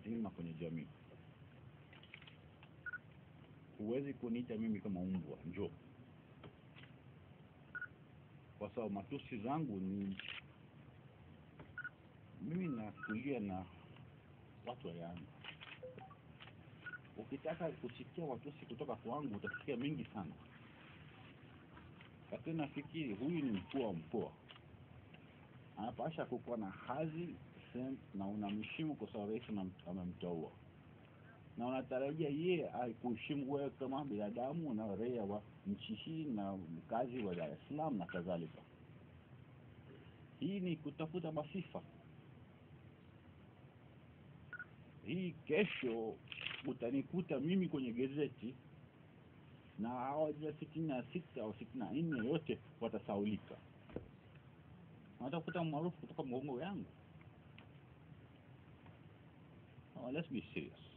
nzima kwenye jamii. Huwezi kuniita mimi kama umbwa, njoo, kwa sababu matusi zangu ni mimi nakulia na watu wa Yanga. Ukitaka kusikia watusi kutoka kwangu utasikia mengi sana, lakini nafikiri huyu ni mkuu wa mkoa, anapasha kukuwa na hadhi sem- na unamheshimu kwa sababu rais anam- amemteua, na unatarajia yeye akuheshimu wewe kama binadamu na raia wa nchi hii na mkazi wa Dar es Salaam na kadhalika. Hii ni kutafuta masifa. Hii kesho utanikuta mimi kwenye gazeti na hawa sitini na sita au sitini na nne yote watasaulika, watakuta maarufu kutoka mgongo yangu. Oh, let's be serious.